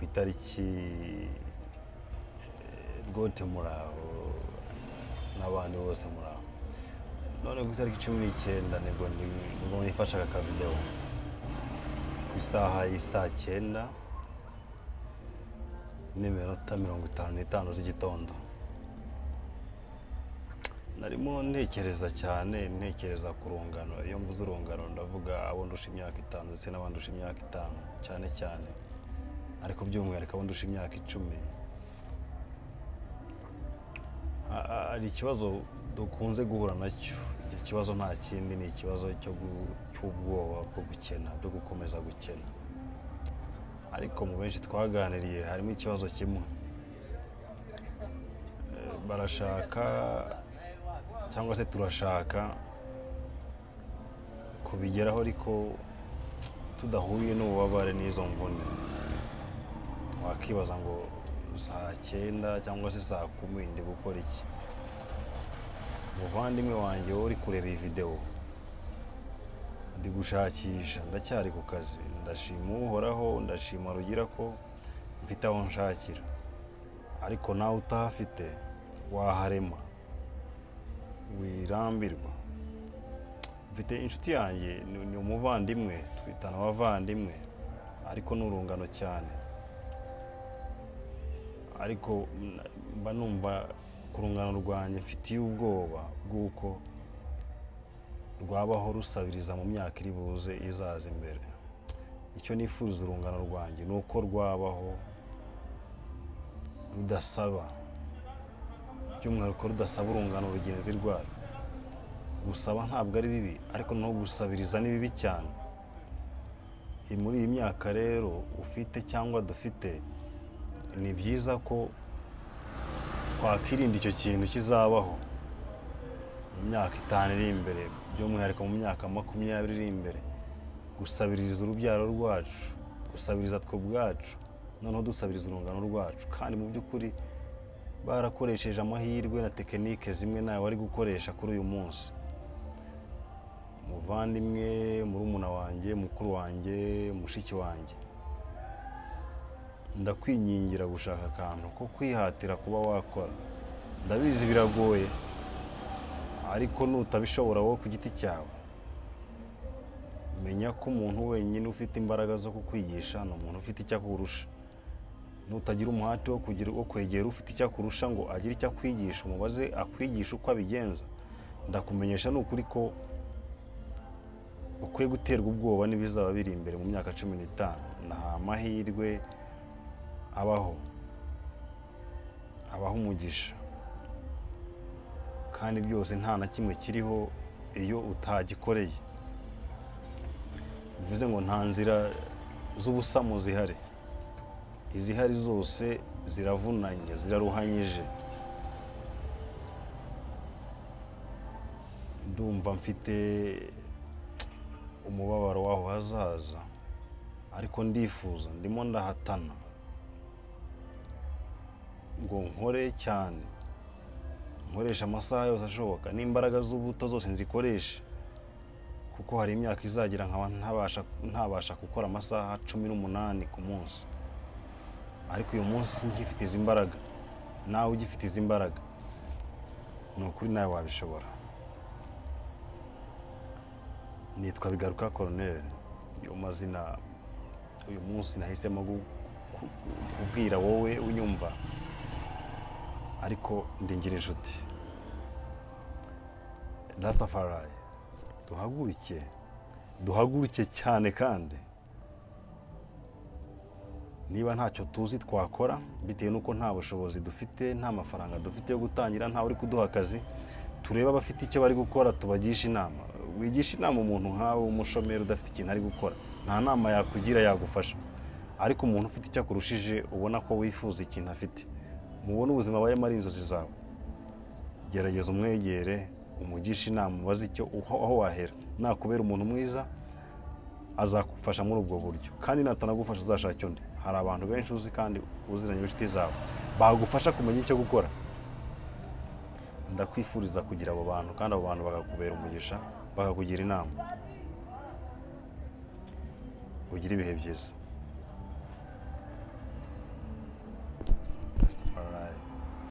itariki rwote muraho n'abandi bose muraho none ku itariki cumi n'icyenda nibwo ndi- nibwo nifashe aka kavidewo ku isaha y'isaa cyenda n'iminota mirongo itanu n'itanu z'igitondo narimo ntekereza cyane ntekereza ku rungano iyo mvuze urungano ndavuga abo ndusha imyaka itanu ndetse n'abandusha imyaka itanu cyane cyane ariko by'umwihariko abo ndusha imyaka icumi A- a- hari ikibazo dukunze guhura nacyo icyo kibazo nta kindi ni ikibazo cyo gu- cy'ubwoba bwo gukena bwo gukomeza gukena ariko mu benshi twaganiriye harimo ikibazo kimwe Eh, barashaka cyangwa se turashaka kubigeraho ariko tudahuye n'ububabare n'izo mvune wakibaza ngo saa cyenda cyangwa se saa kumi ndi gukora iki umuvandimwe wanjye wowe uri kureba iyi videwo ndi gushakisha ndacyari ku kazi ndashima uhoraho ndashima rugira ko mfite aho nshakira ariko nawe utahafite waharema wirambirwa mfite inshuti yanjye ni- ni umuvandimwe twitana abavandimwe ariko ni urungano cyane ariko na- mba numva ku rungano rwanjye mfitiye ubwoba bw'uko rwabaho rusabiriza mu myaka iri buze izaza imbere icyo nifuza urungano rwanjye ni uko rwabaho rudasaba by'umwihariko rudasaba urungano rugenzi rwayo gusaba ntabwo ari bibi ariko no gusabiriza ni bibi cyane Iyi- muri iyi myaka rero ufite cyangwa dufite ni byiza ko twakwirinda icyo kintu kizabaho mu myaka itanu iri imbere by'umwihariko mu myaka makumyabiri iri imbere gusabiriza urubyaro rwacu gusabiriza twe ubwacu noneho dusabiriza urungano rwacu kandi mu by'ukuri barakoresheje amahirwe na tekinike zimwe nawe bari gukoresha kuri uyu munsi umuvandimwe murumuna wanjye mukuru wanjye mushiki wanjye ndakwingingira gushaka akantu ko kwihatira kuba wakora ndabizi biragoye ariko nutabishobora wowe ku giti cyawe menya ko umuntu wenyine ufite imbaraga zo kukwigisha ni umuntu ufite icyo akurusha nutagira umuhati wo kugira wo kwegera ufite icyo akurusha ngo agire icyo akwigisha umubaze akwigisha uko abigenza ndakumenyesha ni ukuri ko ukwiye guterwa ubwoba n'ibizaba biri imbere mu myaka cumi n'itanu ni amahirwe abaho abaho umugisha kandi byose nta na kimwe kiriho iyo utagikoreye bivuze ngo nta nzira z'ubusamu zihari izihari zose ziravunanye ziraruhanyije ndumva mfite umubabaro w'aho hazaza ariko ndifuza ndimo ndahatana ngo nkore cyane nkoresha amasaha yose ashoboka n'imbaraga z'ubuto zose nzikoreshe kuko hari imyaka izagira nkaba ntabasha ntabasha gukora amasaha cumi n'umunani ku munsi ariko uyu munsi ngifite izi mbaraga nawe ugifite izi mbaraga ni ukuri nawe wabishobora nitwa bigaruka koroneri yo mazina uyu munsi nahisemo gu- ku- ku- kubwira wowe unyumva ariko ndingira inshuti rastafari duhaguruke duhaguruke cyane kandi niba ntacyo tuzi twakora bitewe n'uko nta bushobozi dufite nta mafaranga dufite yo gutangira ntawe uri kuduha akazi turebe abafite icyo bari gukora tubagishe inama wigisha inama umuntu nkawe w'umushomeri udafite ikintu ari gukora nta nama yakugira yagufasha ariko umuntu ufite icyo akurushije ubona ko wifuza ikintu afite mubone ubuzima abayemo ari inzozi zawe gerageza umwegere umugishe inama ubaze icyo uho aho wahera nakubera umuntu mwiza azagufasha muri ubwo buryo kandi natanagufasha uzashake undi hari abantu benshi uzi kandi uziranye inshuti zawe bagufasha kumenya icyo gukora ndakwifuriza kugira abo bantu kandi abo bantu bakakubera umugisha bakakugira inama ugira ibihe byiza